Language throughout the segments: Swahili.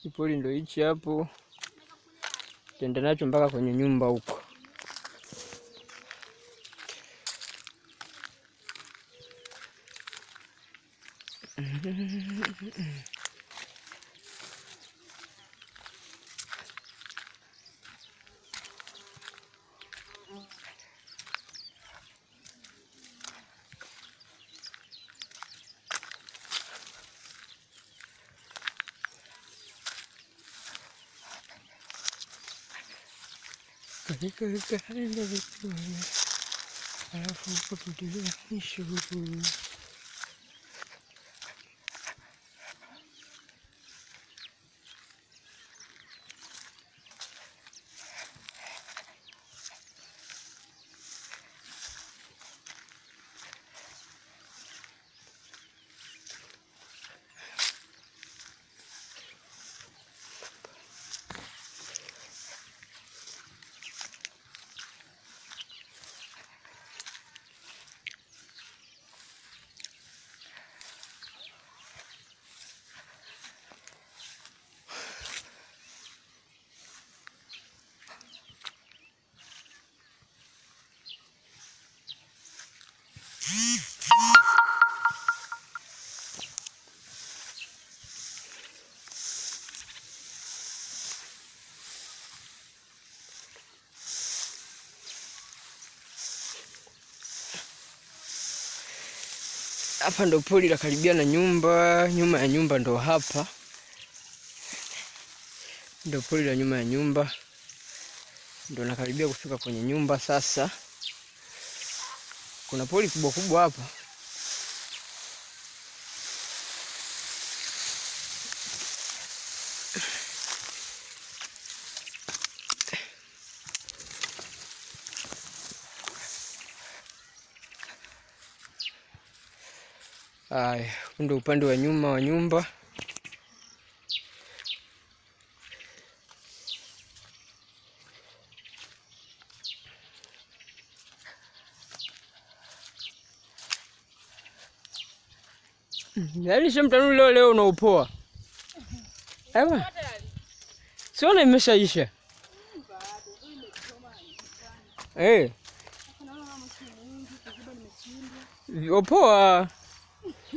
Kipoli ndo hichi hapo, tenda nacho mpaka kwenye nyumba huko. katika kaenda vipuni, alafu kupitilia mwisho huku. Hapa ndo poli la karibia na nyumba, nyuma ya nyumba ndo hapa ndo poli la nyuma ya nyumba, ndo nakaribia kufika kwenye nyumba sasa. Kuna poli kubwa kubwa hapa. Haya, huu ndo upande wa nyuma wa nyumba. Yaani shamtanuli leo leo unaupoa. Ewa. Siona imeshaisha. Eh. Opoa.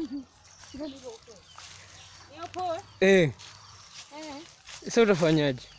Eh. Sasa utafanyaje?